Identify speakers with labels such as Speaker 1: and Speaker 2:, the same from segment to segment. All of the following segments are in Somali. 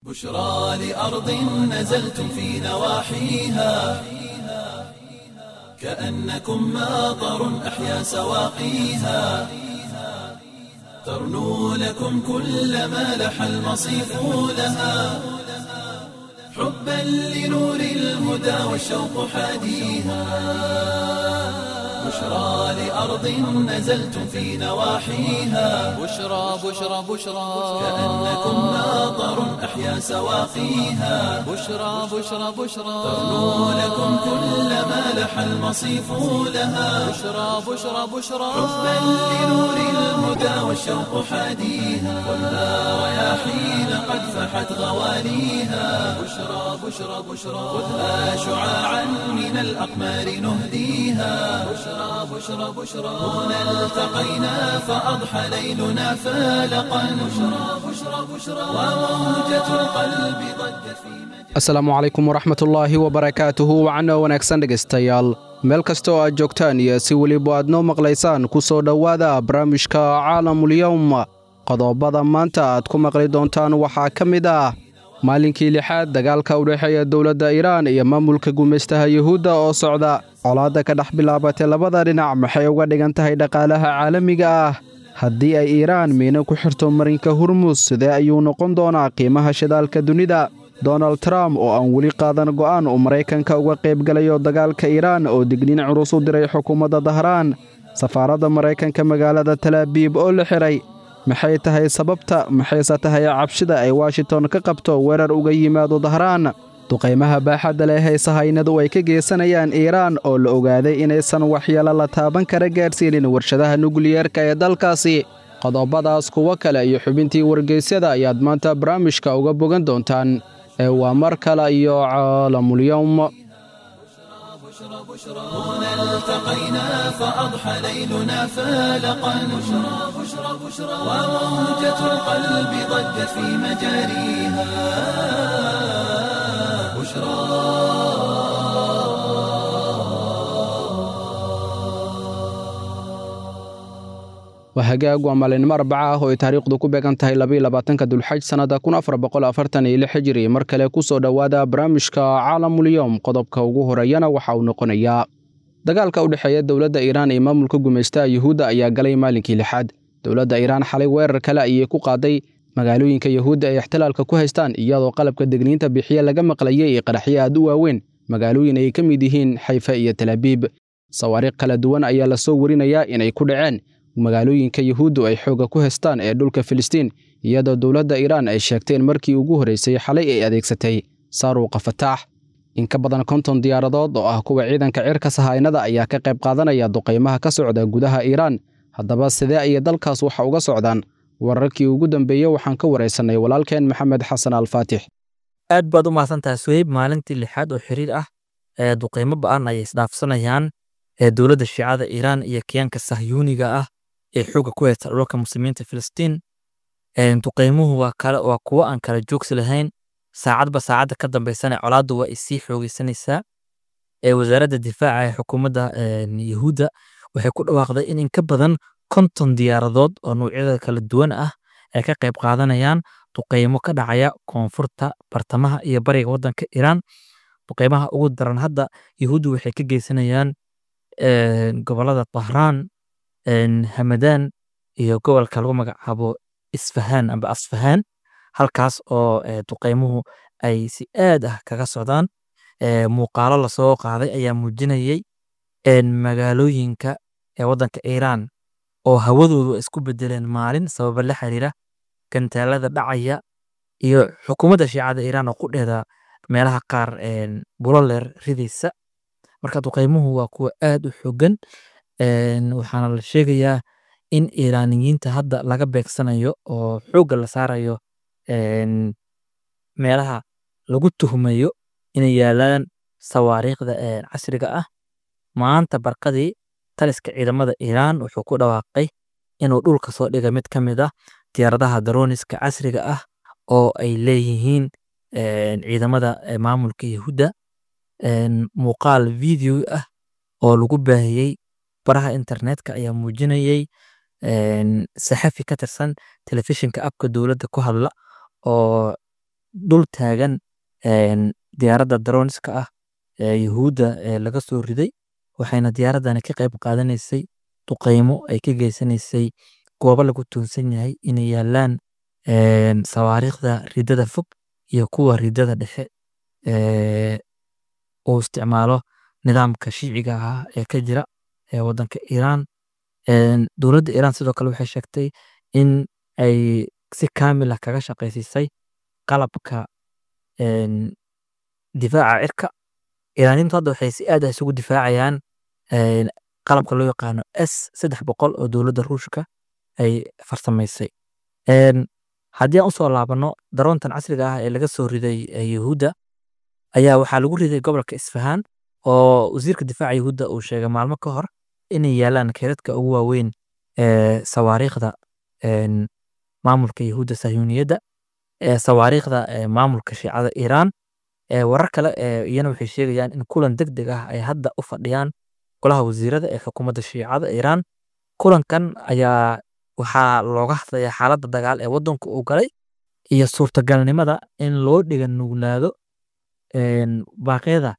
Speaker 1: بشرى لأرض نزلتم في نواحيها كأنكم ماطر أحيا سواقيها ترنو لكم كل ما لح المصيف لها حبا لنور الهدى والشوق حاديها بشرى لأرض نزلتم في نواحيها
Speaker 2: بشرى بشرى بشرى
Speaker 1: كأنكم ماطر أحيا سواقيها
Speaker 2: بشرى بشرى بشرى
Speaker 1: ترنو لكم كل ما لح المصيف لها
Speaker 2: بشرى بشرى بشرى
Speaker 1: حبا لنور الهدى والشوق حاديها والنار رياحين قد فحت غواليها بشرى بشرى بشرى خذها شعاعا من الأقمار نهديها بشرى بشرى بشرى هنا التقينا فأضحى ليلنا فالقا بشرى بشرى بشرى وموجة القلب ضجت في مجال
Speaker 3: asalaamu calaykum waraxmatullaahi wabarakaatuhu wacano wanaagsan dhegaystayaal meel kasta oo aad joogtaan iyo si weliba aad noo maqlaysaan ku soo dhowaada barnaamijka caalamulyowm qodobada maanta aad ku maqli doontaan waxaa ka mid ah maalinkii lixaad dagaalka u dhexeeya dowladda iiraan iyo maamulka gumaystaha yuhuudda oo socda colaadda ka dhex bilaabatay labada dhinac maxay uga dhigan tahay dhaqaalaha caalamiga ah haddii ay iiraan miino ku xirto marinka hurmus sidee ayuu noqon doonaa qiimaha shidaalka dunida donald trump oo aan weli qaadan go'aan uu maraykanka uga qaybgalayo dagaalka iiraan oo digniin culus u diray xukuumadda dahraan safaaradda maraykanka magaalada talaabiib oo la xiray maxay tahay sababta maxayse tahay cabshida ay washington ka qabto weerar uga yimaado dahraan duqaymaha baaxadda leh ee sahaynadu ay ka geysanayaan iiraan oo la ogaaday inaysan waxyeelo la taaban kara gaadhsiinin warshadaha nukliyeerka ee dalkaasi qodobadaas kuwo kale iyo xubintii wargeysyada ayaad maanta barnaamijka uga bogan doontaan ee waa mar kale iyo caalamulyowm
Speaker 1: هنا التقينا فأضحى ليلنا فالقا بشرى بشرى بشرى وموجة القلب ضجت في مجاريها بشرى
Speaker 3: waa hagaag waa maalinimo arbaca ah oo ay taariikhdu ku beegan tahay labaatanka dulxaj sannada hijiri mar kale ku soo dhowaada barnaamijka caalamulyowm qodobka ugu horeeyana waxa uu noqonayaa dagaalka u dhexeeya dowladda iiraan iyo maamulka gumaystaha yuhuudda ayaa galay maalinkii lixaad dowladda iiraan xalay weerar kale ayay ku qaaday magaalooyinka yuhuudda ay ixtilaalka ku haystaan iyadoo qalabka degniinta bixiye laga maqlayay ee qaraxyo aad u waaweyn magaalooyin ay ka mid yihiin xayfa iyo talaabiib sawaariikh kala duwan ayaa lasoo warinayaa inay ku dhaceen magaalooyinka yuhuuddu ay xoogga ku haystaan ee dhulka filistiin iyadoo dowladda iiraan ay sheegteen markii ugu horraysay xalay ay adeegsatay saaruuqa fataax in ka badan konton diyaaradood oo ah kuwa ciidanka cirka sahaynada ayaa ka qayb qaadanaya duqaymaha ka socda gudaha iiraan haddaba sidee ayay dalkaas waxa uga socdaan wararkii ugu dambeeyey waxaan ka waraysanay walaalkeen maxamed xasan alfaatix
Speaker 4: aad baad u mahadsantahay suheyb maalintii lixaad oo xiriir ah ee duqaymo ba'an ayay isdhaafsanayaan ee dowladda shiicada iiraan iyo kiyaanka sahyuuniga ah ee xooga ku haysta dhulka muslimiinta filistiin duqaymuhu waa kale waa kuwo aan kala joogsi lahayn saacadba saacadda ka dambaysana colaaddu waa isii xoogeysanaysaa ee wasaaradda difaaca ee xukuumadda yuhuudda waxay ku dhawaaqday in in ka badan konton diyaaradood oo nuucyada kala duwan ah ay ka qayb qaadanayaan duqaymo ka dhacaya koonfurta bartamaha iyo bariga waddanka iiraan duqaymaha ugu daran hadda yuhuuddu waxay ka geysanayaan gobolada bahraan hamadaan iyo gobolka lagu magacaabo isfahaan amba asfahaan halkaas oo duqaymuhu ay si aad ah kaga socdaan muuqaalo lasoo qaaday ayaa muujinayay magaalooyinka ee waddanka iiraan oo hawadoodu ay isku bedeleen maalin sababa la xiriira gantaalada dhacaya iyo xukuumadda shiicada iiraan oo ku dheeda meelaha qaar buloleer ridaysa marka duqaymuhu waa kuwa aad u xogan waxaana la sheegayaa in iiraaniyiinta hadda laga beegsanayo oo xoogga la saarayo meelaha lagu tuhmayo inay yaalaan sawaariikhda casriga ah maanta barqadii taliska ciidamada iiraan wuxuu ku dhawaaqay inuu dhulka soo dhiga mid ka mid ah diyaaradaha darooniska casriga ah oo ay leeyihiin ciidamada maamulka yahuudda muuqaal video ah oo lagu baahiyey baraha internetka ayaa muujinayay saxafi ka tirsan telefishinka abka dowladda ku hadla oo dul taagan een, diyaaradda droniska ah ee yuhuudda ee laga soo riday waxayna diyaaradani ka qayb qaadanaysay duqeymo ay ka geysanaysay goobo lagu tuunsan yahay inay yaalaan een, sawaariikhda ridada fog iyo kuwa ridada dhexe ee uu isticmaalo nidaamka shiiciga ah ee ka jira ee wadanka Iiraan Een, dowladda Iiraan sidoo kale waxay sheegtay in ay si kaamil ah kaga shaqaysiisay qalabka een, difaaca cirka Iiraaniyiintu hadda waxay si aad ah isugu difaacayaan een, qalabka loo yaqaano S saddex boqol oo dowladda Ruushka ay farsamaysay Een, haddii aan usoo laabano daroontan casriga ah ee laga soo riday ee Yuhuudda ayaa waxaa lagu riday gobolka Isfahaan oo wasiirka difaaca Yuhuudda uu sheegay maalmo ka hor inay yaalaan keedadka ugu waaweyn ee sawaariikhda een, maamulka Yuhuudda Sahyuuniyadda ee sawaariikhda ee maamulka Shiicada Iiraan ee warar kale ee iyana waxay sheegayaan in kulan degdeg ah ay hadda u fadhiyaan golaha wasiirada ee xukuumadda Shiicada Iiraan kulankan ayaa waxaa looga hadlayaa xaaladda dagaal ee waddanku uu galay iyo suurtagalnimada in loo dhiga nuglaado een, baaqyada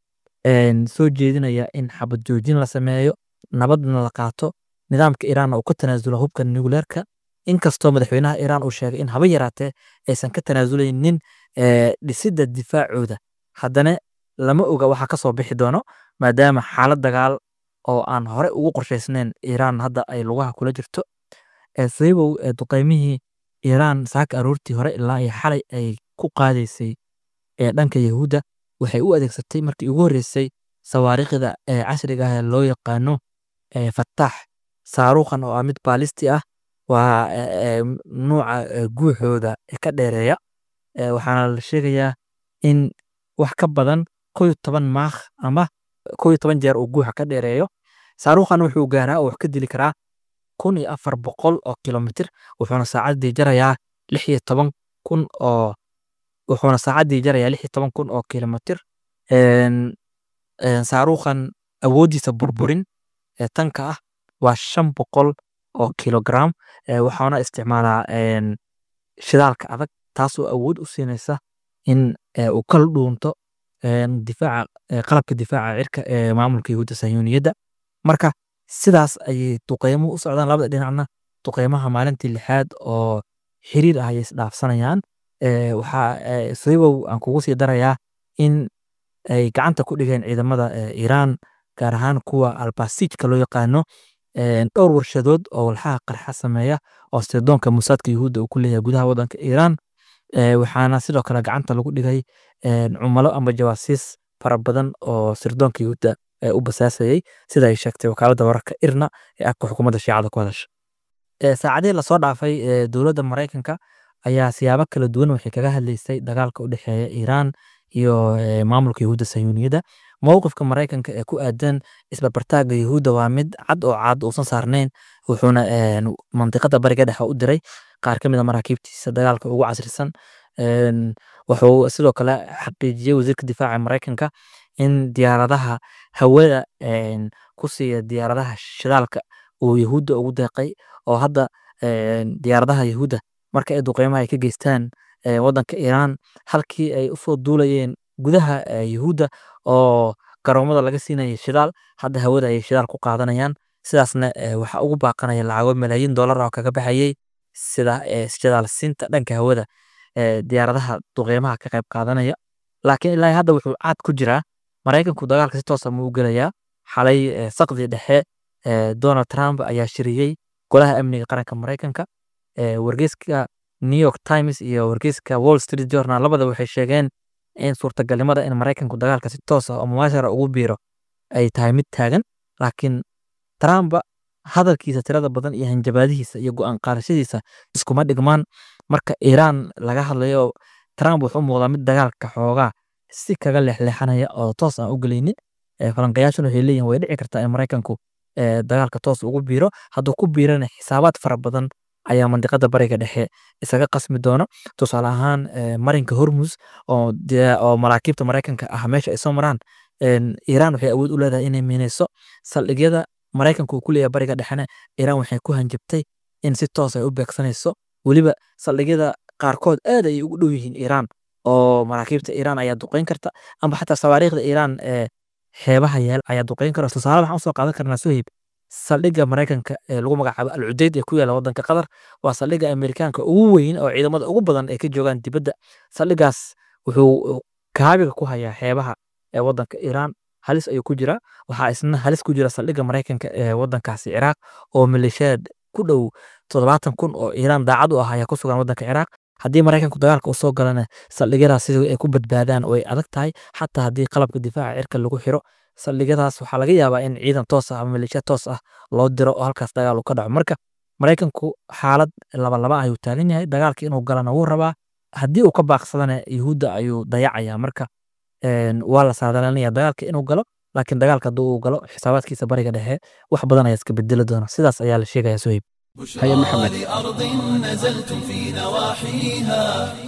Speaker 4: een, soo jeedinaya in xabad joojin la sameeyo nabadna la qaato nidaamka Iiraanna uu ka tanaasulo hubka nukleerka inkastoo madaxweynaha Iiraan uu sheegay in haba yaraatee aysan ka tanaasuleynin ee, dhisidda difaacooda haddana lama oga waxa ka soo bixi doono maadaama xaalad dagaal oo aan hore ugu qorshaysnayn Iiraan hadda ay lugaha kula jirto ee sababow ee duqeymihii Iiraan saaka aroortii hore ilaa iyo xalay ay ku qaadaysay ee dhanka Yahuudda waxay u adeegsatay markii ugu horreysay sawaariikhda ee casriga ah ee loo yaqaano ee Fattaax saaruukhan oo ah mid baalisti ah waa ee, ee, nuuca ee, guuxooda ee ka dheereeya ee, waxaana la sheegayaa in wax ka badan kow iyo toban maakh ama kow iyo toban jeer uu guuxa ka dheereeyo saaruukhan wuxuu gaaraa oo wax ka dili karaa kun iyo afar boqol oo kilomitir wuxuuna saacaddii jarayaa lix iyo toban kun oo wuxuuna saacaddii jarayaa lix iyo toban kun oo kilomitir Een, een, saaruukhan awooddiisa burburin ee tanka ah waa shan boqol oo kilogram ee, waxaana isticmaalaa een, shidaalka adag taasoo awood u siinaysa in ee, uu kala dhuunto een, difaaca ee, qalabka difaaca cirka ee maamulka Yahuudda Sahyuuniyadda marka sidaas ayay duqeymuhu u socdaan labada dhinacna duqeymaha maalintii lixaad oo xiriir ah ayay isdhaafsanayaan Ee, waxaa ee, sababow aan kugu sii darayaa in ay gacanta ku dhigeen ciidamada ee, Iiraan gaar ahaan kuwa albasiijka loo yaqaano een, dhowr warshadood oo walxaha qarxa sameeya oo sirdoonka Mossadka Yuhuudda uu ku leeyahay gudaha waddanka Iiraan Ee, waxaana sidoo kale gacanta lagu dhigay een, cumalo ama jawaasiis fara badan oo sirdoonka Yuhuudda ee u basaasayay sida ay sheegtay wakaaladda wararka IRNA ee afka xukuumadda Shiicada ku hadasha Ee, saacadihii lasoo dhaafay ee, dowladda Mareykanka ayaa siyaabo kala duwan waxay kaga hadlaysay dagaalka u dhexeeya Iiraan iyo ee, maamulka Yuhuudda Sahyuuniyadda mowqifka Mareykanka ee ku aadan isbarbartaaga Yuhuudda waa mid cad oo cad uusan saarnayn wuxuuna een, mantiqada bariga dhexe u diray qaar ka mid a maraakiibtiisa dagaalka ugu casrisan Een, wuxuu sidoo kale xaqiijiyey wasiirka difaaca Mareykanka in diyaaradaha hawada een, ku siiya diyaaradaha shidaalka uu Yuhuudda ugu deeqay oo hadda een, diyaaradaha Yuhuudda marka ay duqeymaha ay ka geystaan ee, waddanka Iiraan halkii ay usoo duulayeen gudaha ee, Yuhuudda oo garoomada laga siinayay shidaal hadda hawada ayay shidaal ku qaadanayaan sidaasna ee, waxaa ugu baaqanaya lacago malaayiin dollar ah oo kaga baxayay sida ee, shidaal siinta dhanka hawada ee, diyaaradaha duqeymaha ka qayb qaadanaya laakiin ilaa hadda wuxuu caad ku jiraa Mareykanku dagaalka si toos ah ma u gelayaa xalay ee, saqdii dhexe ee, Donald Trump ayaa shiriyey golaha amniga qaranka Mareykanka ee, wargeyska New York Times iyo wargeyska Wall Street Journal labada waxay sheegeen in suurtagalnimada in Mareykanku dagaalka si toos ah oo mubaashara ugu biiro ay tahay mid taagan laakiin Trump hadalkiisa tirada badan iyo hanjabaadihiisa iyo go'aan qaadashadiisa iskuma dhigmaan marka Iiraan laga hadlayo Trump wuxuu u muuqdaa mid dagaalka xoogaa si kaga leexleexanaya oo toos aan u gelaynin Ee, falanqayaashuna waxay leeyihin way dhici kartaa in Mareykanku ee, dagaalka toos ugu biiro hadduu ku biirana xisaabaad fara badan ayaa mandiqada bariga dhexe isaga qasmi doona tusaale ahaan ee, marinka Hormuz oo dee- oo maraakiibta Mareykanka ah meesha ay soo maraan een, Iiraan waxay awood u leedahay inay miineyso saldhigyada Mareykanku uu ku leeyahay bariga dhexena Iiraan waxay ku hanjabtay in si toos ay u beegsanayso weliba saldhigyada qaarkood aad ayay ugu dhow yihiin Iiraan oo maraakiibta iiraan ayaa duqeyn karta amba xataa sawaariikhda iiraan ee xeebaha yaal ayaa duqeyn kara tusaale waxaan usoo qaadan karnaa suhayb saldhigga maraykanka ee lagu magacaabo al cudeyd ee ku yaala wadanka qatar waa saldhigga amerikaanka ugu weyn oo ciidamada ugu badan ay ka joogaan dibadda saldhiggaas wuxuu kaabiga ku hayaa xeebaha ee wadanka iiraan halis ayuu ku jiraa waxaa isna halis ku jira saldhigga maraykanka ee wadankaasi ciraaq oo maleeshiyaad ku dhow toddobaatan kun oo iiraan daacad u ah ayaa ku sugan wadanka ciraaq haddii maraykanku dagaalka u soo galana saldhigyadaas sidii ay ku badbaadaan way adag tahay xataa haddii qalabka difaaca cirka lagu xiro saldhigyadaas waxaa laga yaabaa in ciidan toos ah ama maleeshiya toos ah loo diro oo halkaas dagaal uu ka dhaco marka maraykanku xaalad labalaba ayuu taagan yahay dagaalka inuu galana wuu rabaa haddii uu ka baaqsadana yuhuudda ayuu dayacaya marka waa la saadalanaya dagaalka inuu galo laakiin dagaalka haddii uu galo xisaabaadkiisa bariga dhexe wax badan ayaa iska bedeli doona sidaas ayaa la sheegaya sohib
Speaker 3: هيا محمد.
Speaker 1: لأرض نزلتم في نواحيها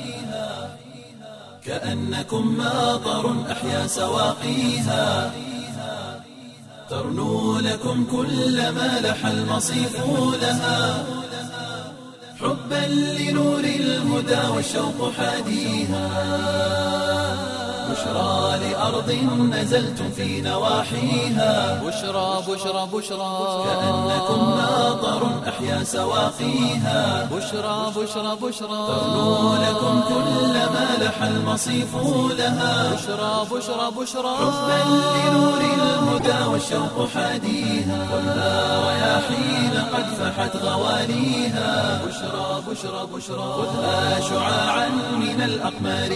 Speaker 1: كأنكم ماطر أحيا سواقيها ترنو لكم كل ما لح المصيف لها حبا لنور الهدى والشوق حاديها بشرى لأرض نزلتم في نواحيها
Speaker 2: بشرى بشرى بشرى
Speaker 1: كأنكم ماطر أحيا سواقيها
Speaker 2: بشرى بشرى بشرى
Speaker 1: ترنو لكم كل ما لح المصيف لها
Speaker 2: بشرى بشرى بشرى
Speaker 1: حبا لنور الهدى والشوق حاديها خذها رياحين قد فحت غواليها بشرى بشرى بشرى خذها شعاعا من الأقمار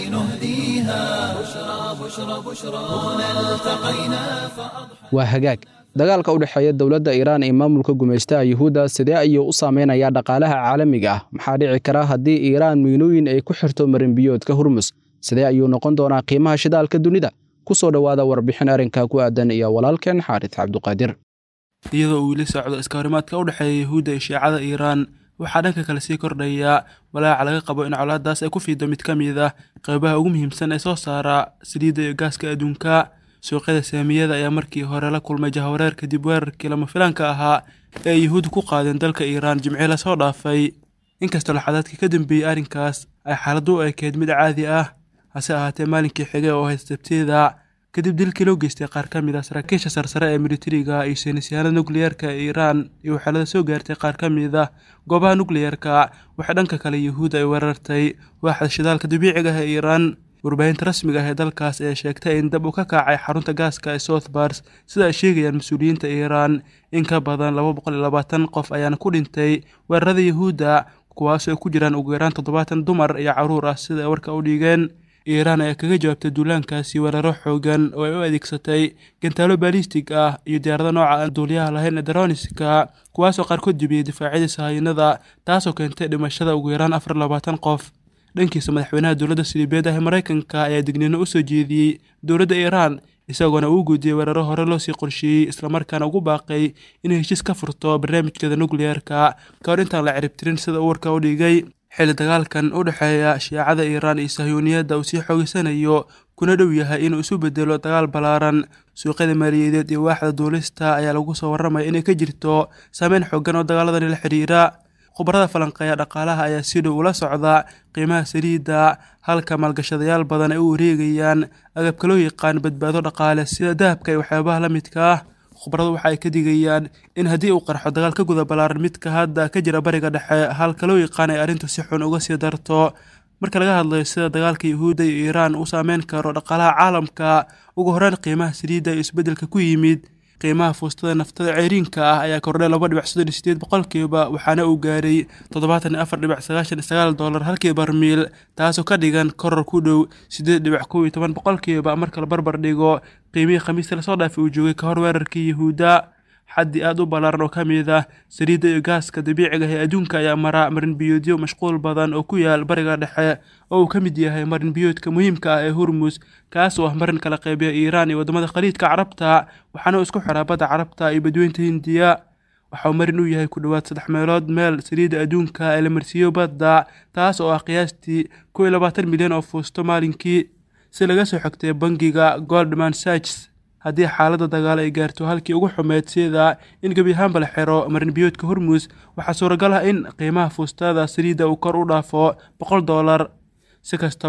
Speaker 1: نهديها بشرى بشرى بشرى هنا التقينا فأضحى
Speaker 3: waa hagaag dagaalka u dhexeeya dowladda iiraan iyo maamulka gumaystaha yuhuudda sidee ayuu u saameynayaa dhaqaalaha caalamiga ah maxaa dhici kara haddii iiraan miinooyin ay ku xirto marinbiyoodka hurmus sidee ayuu noqon doonaa qiimaha shidaalka dunida ku soo dhowaada warbixin arrinka ku aadan iyo walaalkeen xaaris cabduqaadir
Speaker 5: iyadoo uu weli socdo iskahorimaadka u dhexeeya yuhuudda iyo shiicada iiraan waxaa dhanka kale sii kordhaya walaaca laga qabo in colaadaas ay ku fiido mid ka mid ah qaybaha ugu muhiimsan ee soo saara saliidda iyo gaaska adduunka suuqyada saamiyada ayaa markii hore la kulmay jahawareer kadib weerarkii lama filaanka ahaa ee ay yuhuuddu ku qaadeen dalka iiraan jimcii lasoo dhaafay inkastoo laxadaadkii ka dambeeyey arrinkaas ay xaaladdu u ekeyd mid caadi ah hase ahaatee maalinkii xigay oo ahayd sabtida kadib dilkii loo geystay qaar ka mid ah saraakiisha sarsare ee militariga iyo saynisyahanada nukliyeerka ee iiraan iyo waxeelada soo gaartay qaar ka mid ah goobaha nukliyeerka waxay dhanka kale yuhuud ay weerartay waaxda shidaalka dabiiciga ah ee iiraan warbaahinta rasmiga ah ee dalkaas ayaa sheegtay in dab uu ka kacay xarunta gaaska ee south bars sida ay sheegayaan mas-uuliyiinta iiraan in ka badan laba boqol iyo labaatan qof ayaana ku dhintay weerarada yuhuudda kuwaasoo ay ku jiraan ugu yaraan toddobaatan dumar iyo carruur ah sida ay warka u dhigeen iiraan ayaa kaga jawaabtay duulaankaasi weeraro xoogan oo ay u adeegsatay gantaalo baalistig ah iyo diyaarado nooca aan duuliyaha lahayn ee daroniska kuwaasoo qaarkood jebiyey difaacyadii sahayanada taasoo keentay dhimashada ugu yaraan afar iyo labaatan qof dhankiisa madaxweynaha dowladda silibeed ah ee maraykanka ayaa digniino u soo jeediyey dowladda iiraan isagoona uu guudiyey weeraro hore loo sii qorsheeyey islamarkaana ugu baaqay inay heshiis ka furto barnaamijkeeda nukliyeerka ka hor intaan la ciribtirin sida uu warka u dhigay xilli dagaalkan u dhexeeya shiicada iiraan iyo sahyuuniyadda uu sii xoogeysanayo kuna dhow yahay inuu isu bedelo dagaal ballaaran suuqyada maaliyadeed iyo waaxda duulista ayaa lagu soo warramaya inay ka jirto saameyn xoogan oo dagaaladani la xidhiira khubarada falanqeeya dhaqaalaha ayaa si dhow ula socda qiimaha saliidda halka maalgashadayaal badan ay u wareegayaan agabka loo yaqaan badbaado dhaqaale sida dahabka iyo waxyaabaha la midka ah khubaradu waxa ay ka digayaan in haddii uu qarxo dagaal ka guda ballaaran midka hadda ka jira bariga dhexe halka loo yaqaan ay arrintu si xun uga sii darto marka laga hadlayo sida dagaalka yuhuudda iyo iiraan uu saameyn karo dhaqaalaha caalamka ugu horreyn qiimaha saliidda iyo isbeddelka ku yimid qiimaha fuustada naftada ceyriinka ah ayaa kordhay laba dhibic soddon iyo sideed boqolkiiba waxaana uu gaaray toddobaatan iyo afar dhibic sagaashan iyo sagaal dollar halkii barmiil taasoo ka dhigan koror ku dhow siddeed dhibic kow iyo toban boqolkiiba marka la barbar dhigo qiimihii khamiista lasoo dhaafay uu joogay ka hor weerarkii yuhuudda xaddi aad u ballaaran oo ka mid ah saliidda iyo gaaska dabiiciga ah ee adduunka ayaa mara marinbiyoodyo mashquul badan oo ku yaal bariga dhexe oo uu ka mid yahay marinbiyoodka muhiimka ah ee hurmus kaas oo ah marin kala qaybiya iiraan iyo waddamada khaliidka carabta waxaana uu isku xiraa badda carabta iyo badweynta hindiya waxauu marin u yahay ku dhowaad saddex meelood meel saliidda adduunka ee la marsiiyo badda taas oo ah qiyaastii kow iyo labaatan milyan oo fuusto maalinkii si laga soo xogtay bangiga goldman sachs haddii xaaladda dagaal ay gaarto halkii ugu xumeyd sida in gebi ahaanba la xiro marinbiyoodka hormus waxaa suuragal ah in qiimaha fuustada saliidda uu kor u dhaafo boqol dollar si kastaba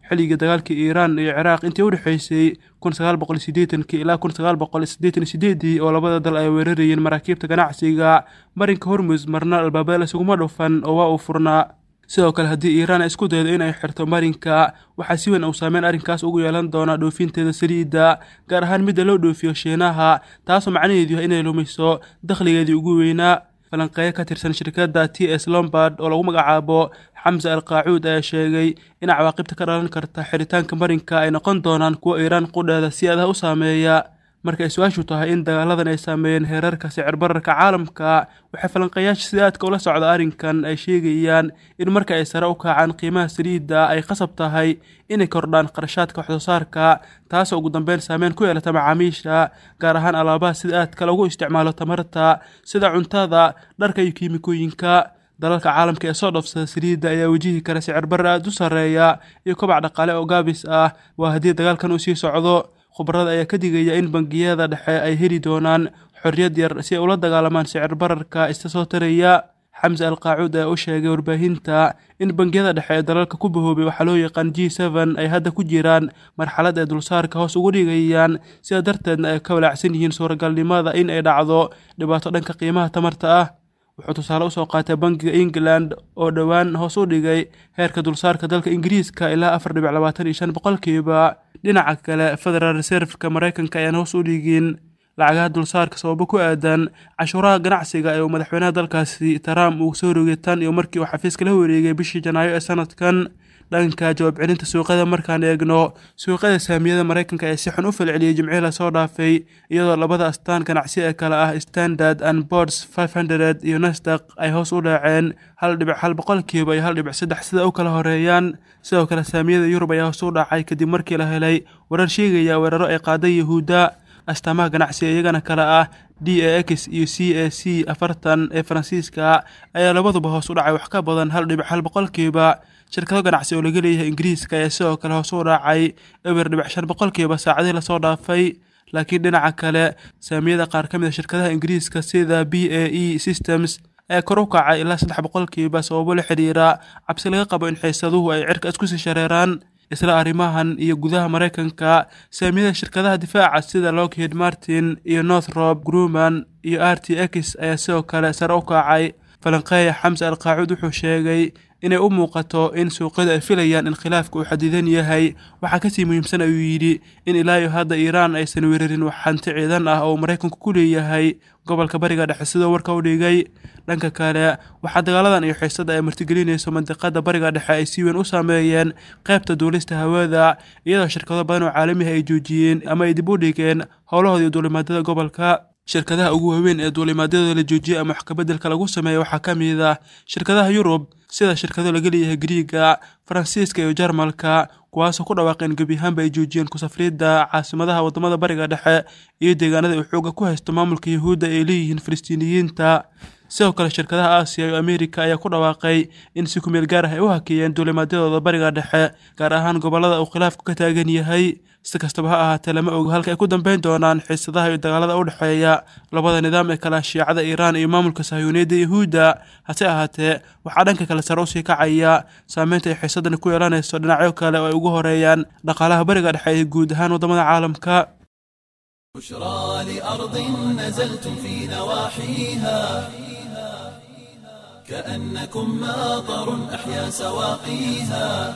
Speaker 5: xilligii dagaalkii iiraan iyo ciraaq intii u dhexaysay kun sagaal boqol siddeetankii ilaa kun sagaal boqol siddeetan iyo sideedii oo labada dal ay weerarayeen maraakiibta ganacsiga marinka hormus marna albaabada isuguma dhufan oo waa uu furnaa sidoo kale haddii iiraan ay isku daydo in ay xirto marinka waxaa si weyn uu saameyn arrinkaas ugu yeelan doonaa dhoofinteeda saliidda gaar ahaan midda loo dhoofiyo shiinaha taasoo macnaheedu yahay inay lumiso dakhligeedii ugu weynaa falanqeeyo ka tirsan shirkadda t s lombard oo lagu magacaabo xamse al qaacuud ayaa sheegay in cawaaqibta ka dhalan karta xiritaanka marinka ay noqon doonaan kuwa iiraan qudheeda si adah u saameeya marka ay su-aashu tahay in dagaaladan ay saameeyeen heerarka sicir bararka caalamka waxay falanqeeyaasha sida aadka ula socda arrinkan ay sheegayaan in marka ay sare u kacaan qiimaha saliidda ay qasab tahay inay kordhaan qarashaadka waxsoosaarka taasoo ugu dambeyn saameyn ku yeelata macaamiisha gaar ahaan alaabaha sida aadka lagu isticmaalo tamarta sida cuntada dharka iyo kiimikooyinka dalalka caalamka ee soo dhoofsada saliidda ayaa wajihi kara sicir barre aada u sarreeya iyo kobac dhaqaale oo gaabis ah waa haddii dagaalkan uu sii socdo khubarada ayaa ka digaya in bangiyada dhexe ay heli doonaan xorriyad yar si ay ula dagaalamaan sicir bararka ista soo taraya xamse al qaacuud ayaa u sheegay warbaahinta in bangiyada dhexe ee dalalka ku bahoobay waxaa loo yaqaan g seven ay hadda ku jiraan marxalad ay dulsaarka hoos ugu dhigayaan sidaa darteedna ay ka walaacsan yihiin suuragalnimada in ay dhacdo dhibaato dhanka qiimaha tamarta ah wuxuu tusaale usoo qaatay bangiga england oo dhowaan hoos u dhigay heerka dulsaarka dalka ingiriiska ilaa afar dhibic labaatan iyo shan boqolkiiba dhinaca kale federal reserveka maraykanka ayaan hoos u dhigin lacagaha dulsaarka sababo ku aadan cashuuraha ganacsiga ee uu madaxweynaha dalkaasi trump uu soo rogay tan iyo markii uu xafiiska la wareegay bishii janaayo ee sanadkan dhanka jawaab celinta suuqyada markaan eegno suuqyada saamiyada maraykanka ee si xun u falceliyey jimcihii lasoo dhaafay iyadoo labada astaan ganacsi ee kale ah standard and boards five hundred iyo nasdaq ay hoos u dhaaceen hal dhibic hal boqolkiiba iyo hal dhibic saddex sida u kala horeeyaan sidoo kale saamiyada yurub ayaa hoos u dhacay kadib markii la helay warar sheegaya weeraro ay qaaday yahuudda astaamaha ganacsiga iyagana kale ah d a x iyo c a c afartan ee faransiiska ayaa labaduba hoos u dhacay wax ka badan hal dhibic hal boqolkiiba shirkado ganacsi oo laga leeyahay ingiriiska ayaa sidoo kale hoos u dhacay eber dhibic shan boqolkiiba saacadii lasoo dhaafay laakiin dhinaca kale saamiyada qaar ka mid a shirkadaha ingiriiska sida b a e systems ayaa kor u kacay ilaa saddex boqolkiiba sababo la xidhiira cabsi laga qabo in xiisaduhu ay cirka isku sii shareeraan isla arrimahan iyo gudaha maraykanka saamiyada shirkadaha difaaca sida lockheed martin iyo northrop grumman iyo r t x ayaa sidoo kale sare u kacay falanqeeya xamse al qaacuud wuxuu sheegay inay u muuqato in suuqyadu ay filayaan in khilaafka uu xadidan yahay waxaa kasii muhiimsan ayuu yidhi in ilaa iyo hadda iiraan aysan weerarin wax hanti ciidan ah oo maraykanku ku leeyahay gobolka bariga dhexe sidoo warka u dhigay dhanka kale waxaa dagaaladan iyo xiisada ay martigelinayso mandiqada bariga dhexe ay si weyn u saameeyeen qaybta duulista hawada iyadoo shirkado badan oo caalamiha ay joojiyeen ama ay dib u dhigeen howlahoodii duulimaadada gobolka shirkadaha ugu waaweyn ee duulimaadyadooda la joojiyey ama wax kabeddelka lagu sameeya waxaa ka mid ah shirkadaha yurub sida shirkado laga leeyahay griiga faransiiska iyo jarmalka kuwaasoo ku dhawaaqeen gebi ahaanba ay joojiyeen kusafriidda caasimadaha waddamada bariga dhexe iyo deegaanada uu xooga ku haysto maamulka yahuudda ay leeyihiin falastiiniyiinta sidoo kale shirkadaha aasiya iyo ameerika ayaa ku dhawaaqay in si kumeel gaar ah ay u hakeeyeen duulimaadyadooda bariga dhexe gaar ahaan gobollada uu khilaafku ka taagan yahay si kastaba ha ahaatee lama ogo halka ay ku dambeyn doonaan xiisadaha iyo dagaalada u dhexeeya labada nidaam ee kala shiicada iiraan iyo maamulka sahyuuniyadda yahuudda hase ahaatee waxaa dhanka kale sare usii kacaya saameynta ay xiisadani ku yeelanayso dhinacyo kale oo ay ugu horeeyaan dhaqaalaha bariga dhexe iyo guud ahaan waddamada caalamka
Speaker 1: بشرى لأرض نزلتم في نواحيها كأنكم ماطر أحيا سواقيها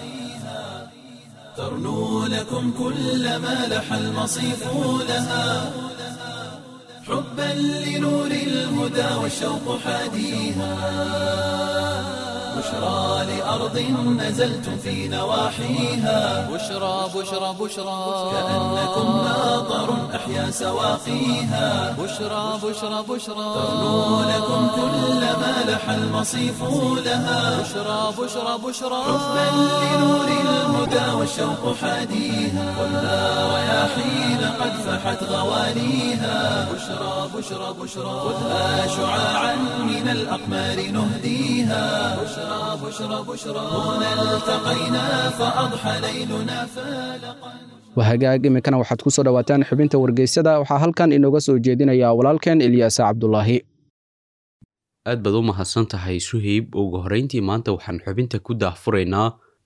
Speaker 1: ترنو لكم كل ما لح المصيف لها حبا لنور الهدى والشوق حاديها بشرى لأرض نزلتم في نواحيها
Speaker 2: بشرى بشرى بشرى
Speaker 1: كأنكم ماطر أحيا سواقيها
Speaker 2: بشرى بشرى بشرى
Speaker 1: ترنو لكم كل ما لح المصيف لها
Speaker 2: بشرى بشرى بشرى
Speaker 1: حبا لنور الهدى والشوق حاديها خذها رياحين قد فحت غوانيها بشرى بشرى بشرى خذها شعاعا من الأقمار نهديها بشرى بشرى بشرى هنا التقينا فأضحى ليلنا فالقا
Speaker 3: wahagaag iminkana waxaad ku soo dhowaataan xubinta wargeysada waxaa halkan inooga soo jeedinaya walaalkeen ilyaasa cabdulaahi
Speaker 6: aad baad u mahadsan tahay suheyb ugu horrayntii maanta waxaan xubinta ku daahfuraynaa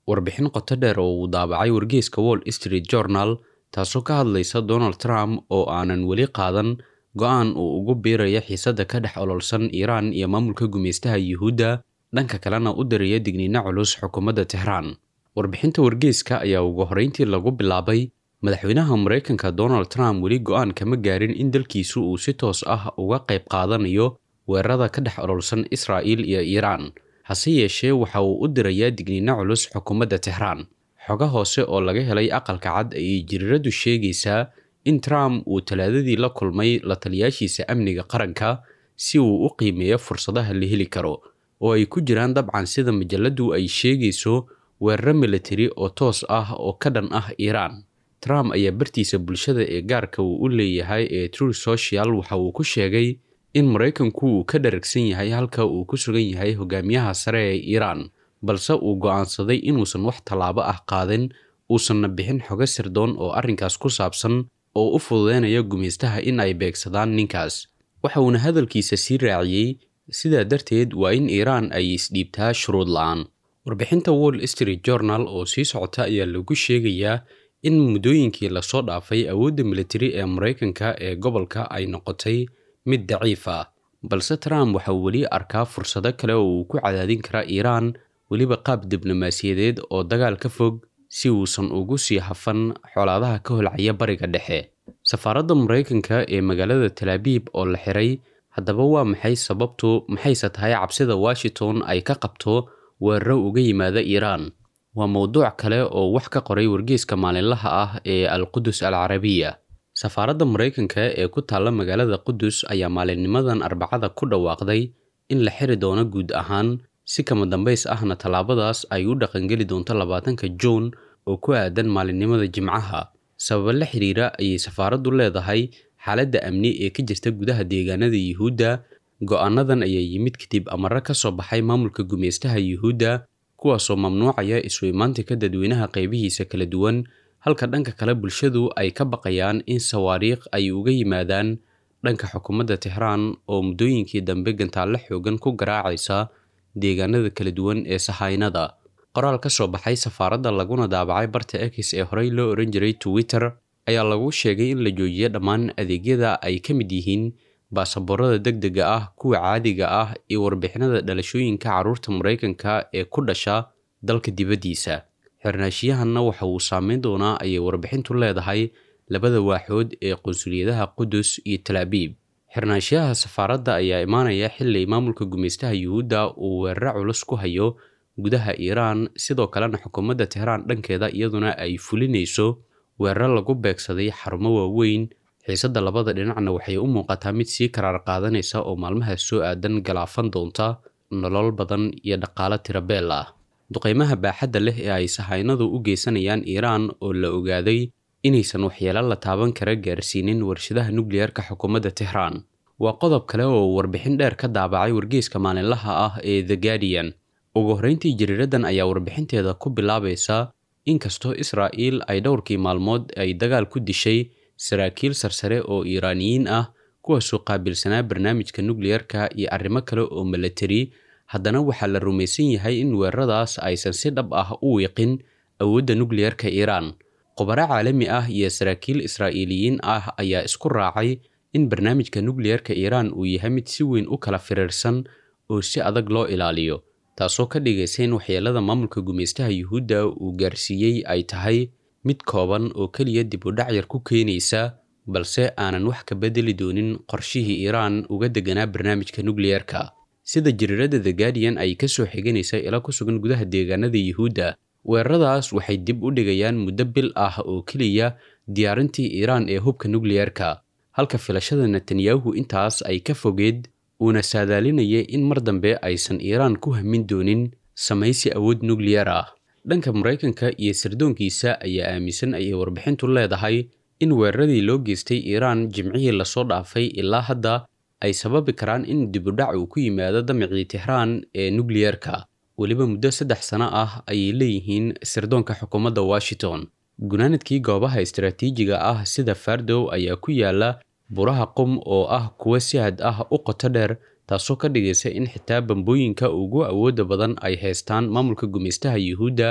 Speaker 6: warbixin qoto dheer oo uu daabacay wargeyska wall street journal taasoo ka hadlaysa donald trump oo aanan weli qaadan go-aan uu ugu biiraya xiisadda ka dhex ololsan iiraan iyo maamulka gumaystaha yuhuudda dhanka kalena u diraya digniino culus xukuumadda tehraan warbixinta wargeyska ayaa ugu horreyntii lagu bilaabay madaxweynaha maraykanka donald trump weli go-aan kama gaarin in dalkiisu uu si toos ah uga qayb qaadanayo weerarada ka dhex ololsan israa'iil iyo iiraan hase yeeshee waxa uu u dirayaa digniino culus xukuumadda tehraan xogo hoose oo laga helay aqalka cad ayay jiriiradu sheegaysaa in trump uu talaadadii la kulmay la taliyaashiisa amniga qaranka si uu u qiimeeyo fursadaha la heli karo oo ay ku jiraan dabcan sida majaladu ay sheegayso weeraro militari oo toos ah oo ka dhan ah iiraan trump ayaa bartiisa bulshada ee gaarka uu u leeyahay ee true social waxa uu ku sheegay in maraykanku uu ka dharagsan yahay halka uu ku sugan yahay hogaamiyaha sare ee iiraan balse uu go'aansaday inuusan wax tallaabo ah qaadin uusanna bixin xogo sirdoon oo arrinkaas ku saabsan oo u fududeynaya gumaystaha in ay beegsadaan ninkaas waxa uuna hadalkiisa sii raaciyey sidaa darteed waa in iiraan ay isdhiibtaa shuruud la-aan warbixinta wall street journal oo sii socota ayaa lagu sheegayaa in muddooyinkii lasoo dhaafay awoodda militari ee maraykanka ee gobolka ay noqotay mid daciif ah balse trump waxa uu weli arkaa fursado kale oo uu ku cadaadin kara iiraan weliba qaab diblomaasiyadeed oo dagaal ka fog si uusan ugu sii hafan xolaadaha ka holcaya bariga dhexe safaaradda maraykanka ee magaalada talaabiib oo la xiray haddaba waa maxay sababtu maxayse tahay cabsida washington ay ka qabto weeraro uga yimaada iiraan waa mowduuc kale oo wax ka qoray wargeyska maalinlaha ah ee al qudus al carabiya safaaradda maraykanka ee ku taalla magaalada qudus ayaa maalinnimadan arbacada ku dhawaaqday in la xiri doono guud ahaan si kama dambays ahna tallaabadaas ay u dhaqangeli doonto labaatanka juun oo ku aadan maalinimada jimcaha sababa la xiriira ayay safaaraddu leedahay xaaladda amni ee ka jirta gudaha deegaanada yuhuudda go-aanadan ayaa yimid kadib amaro ka soo baxay maamulka gumaystaha yuhuudda kuwaasoo mamnuucaya isu imaantinka dadweynaha qaybihiisa kala duwan halka dhanka kale bulshadu ay ka baqayaan in sawaariikh ay uga yimaadaan dhanka xukuumadda tehraan oo muddooyinkii dambe gantaalle xoogan ku garaacaysa deegaanada kala duwan ee sahaynada qoraal ka soo baxay safaaradda laguna daabacay barta ex ee horey loo ohan jiray twitter ayaa lagu sheegay in la joojiyo dhammaan adeegyada ay ka mid yihiin baasaboorada deg dega ah kuwa caadiga ah iyo warbixinada dhalashooyinka carruurta maraykanka ee ku dhasha dalka dibaddiisa xirnaashiyahanna waxa uu saameyn doonaa ayay warbixintu leedahay labada waaxood ee qunsuliyadaha qudus iyo talaabiib xirnaashiyaha safaaradda ayaa imaanaya xili maamulka gumaystaha yuhuudda uu weeraro culus ku hayo gudaha iiraan sidoo kalena xukuumadda tehraan dhankeeda iyaduna ay fulinayso weeraro lagu beegsaday xarumo waaweyn xiisadda labada dhinacna waxay u muuqataa mid sii karaar qaadanaysa oo maalmaha soo aadan galaafan doonta nolol badan iyo dhaqaalo tirabeel ah duqeymaha baaxadda leh ee ay sahaynadu u geysanayaan iiraan oo la ogaaday inaysan waxyeelo la taaban kara gaarsiinin warshadaha nukliyarka xukuumadda tehraan waa qodob kale oo warbixin dheer ka daabacay wargeyska maalinlaha ah ee the guardian ugu horreyntii jariiradan ayaa warbixinteeda ku bilaabaysa inkastoo israa'iil ay dhowrkii maalmood ay dagaal ku dishay saraakiil sarsare oo iiraaniyiin ah kuwaasoo qaabilsanaa barnaamijka nukliyarka iyo arrimo kale oo milatari haddana waxaa la rumaysan yahay in weeraradaas aysan si dhab ah u wiiqin awoodda nukliyarka iiraan khubaro caalami ah iyo saraakiil israa'iiliyiin ah ayaa isku raacay in barnaamijka nukliyarka iiraan uu yahay mid si weyn u kala firiirsan oo si adag loo ilaaliyo taasoo ka dhigaysa in waxyeelada maamulka gumaystaha yuhuudda uu gaarsiiyey ay tahay mid kooban oo keliya dib u dhacyar ku keenaysa balse aanan wax ka bedeli doonin qorshihii iiraan uga deganaa barnaamijka nukliyarka sida jariirada the guardian ay ka soo xiganaysa ila ku sugan gudaha deegaanada yuhuudda weeraradaas waxay dib u dhigayaan muddo bil ah oo keliya diyaarintii iiraan ee hubka nukliyarka halka filashada netanyahu intaas ay ka fogeed uuna saadaalinayay in mar dambe aysan iiraan ku hamin doonin samaysi awood nukliyar ah dhanka maraykanka iyo sirdoonkiisa ayaa aaminsan ayay warbixintu leedahay in weeraradii loo geystay iiraan jimcihii lasoo dhaafay ilaa hadda ay sababi karaan in dibudhac uu ku yimaado damicii tehraan ee nukliyarka weliba muddo saddex sano ah ayay leeyihiin sirdoonka xukuumadda washington gunaanadkii goobaha istaraatiijiga ah sida fardow ayaa ku yaala buraha qum oo ah kuwa si had ah u qoto dheer taasoo ka dhigaysa in xitaa bambooyinka ugu awooda badan ay haystaan maamulka gumaystaha yuhuudda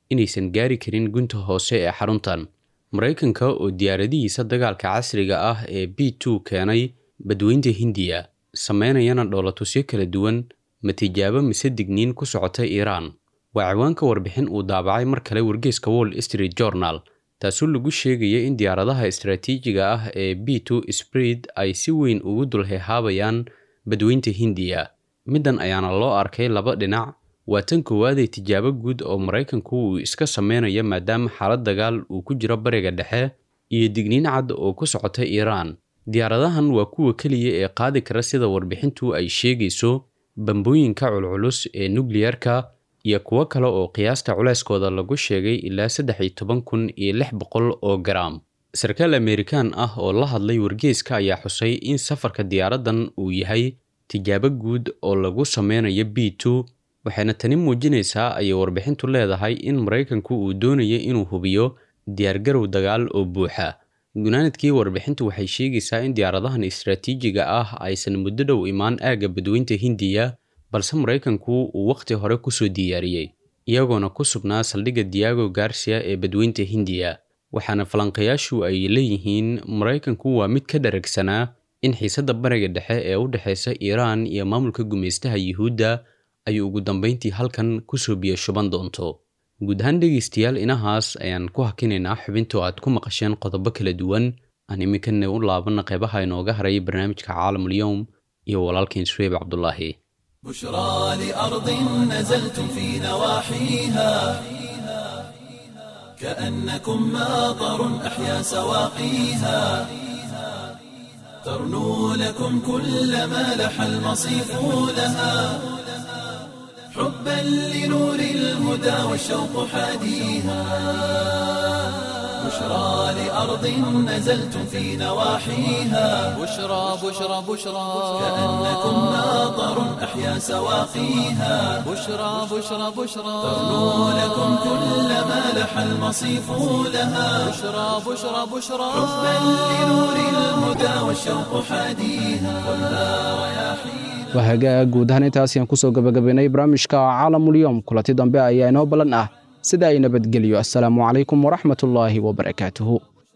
Speaker 6: inaysan gaari karin gunta hoose ee xaruntan maraykanka oo diyaaradihiisa dagaalka casriga ah ee b two keenay badweynta hindiya sameynayana dhoolatusyo kala duwan ma tijaabo mise digniin ku socota iiraan waa ciwaanka warbixin uu daabacay mar kale wargeyska wall street journal taasoo lagu sheegaya in diyaaradaha istaraatiijiga ah ee b two spreed ay si weyn ugu dulhehaabayaan badweynta hindiya middan ayaana loo arkay laba dhinac waa tan koowaadee tijaabo guud oo maraykanku uu iska sameynayo maadaama xaalad dagaal uu ku jiro bariga dhexe iyo digniin cad oo ku socota iiraan diyaaradahan waa kuwa keliya ee qaadi kara sida warbixintu ay sheegayso bambooyinka culculus ee nukliyarka iyo kuwo kale oo qiyaasta culeyskooda lagu sheegay ilaa saddex iyo toban kun iyo lix boqol oo garaam sarkaal amerikaan ah oo la hadlay wargeyska ayaa xusay in safarka diyaaraddan uu yahay tijaabo guud oo lagu sameynayo b two waxayna tani muujinaysaa ayay warbixintu leedahay in maraykanku uu doonayo inuu hubiyo diyaargarow dagaal oo buuxa gunaanadkii warbixintu waxay sheegaysaa in diyaaradahan istaraatiijiga ah aysan muddo dhow imaan aagga badweynta hindiya balse maraykanku uu wakhti hore kusoo diyaariyey iyagoona ku sugnaa saldhigga diago garcia ee badweynta hindiya waxaana falanqayaashu ay leeyihiin maraykanku waa mid ka dharagsanaa in xiisadda bariga dhexe ee u dhexaysa iiraan iyo maamulka gumaystaha yuhuudda ay ugu dambeyntii halkan kusoo biyo shuban doonto guud ahaan dhegaystayaal inahaas ayaan ku hakinaynaa xubintoo aad ku maqasheen qodobo kala duwan aan iminkana u laabanna qeybaha inooga haray barnaamijka caalamul-yowm iyo walaalkiin suweyb cabdulaahi
Speaker 1: بشرى لأرض نزلتم في نواحيها كأنكم ماطر أحيا سواقيها ترنو لكم كل ما لح المصيف لها حبا لنور الهدى والشوق حاديها بشرى لأرض نزلتم في نواحيها
Speaker 2: بشرى بشرى بشرى
Speaker 1: كأنكم ماطر أحيا سواقيها
Speaker 2: بشرى بشرى بشرى
Speaker 1: ترنو لكم كل ما لح المصيف لها
Speaker 2: بشرى بشرى بشرى
Speaker 1: حبا لنور الهدى والشوق حاديها والنار رياحيها
Speaker 3: waa hagaag guud ahaan intaas ayaan kusoo gabagabaynay barnaamijka caalamulyoom kulanti dambe ayaa inoo ballan ah sida ay nabadgelyo assalaamu calaykum waraxmatullaahi wabarakaatuhu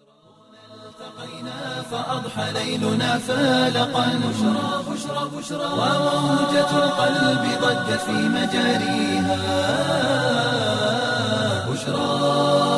Speaker 1: فأضحى ليلنا فالقا بشرى بشرى بشرى وموجة القلب ضجت في مجاريها بشرى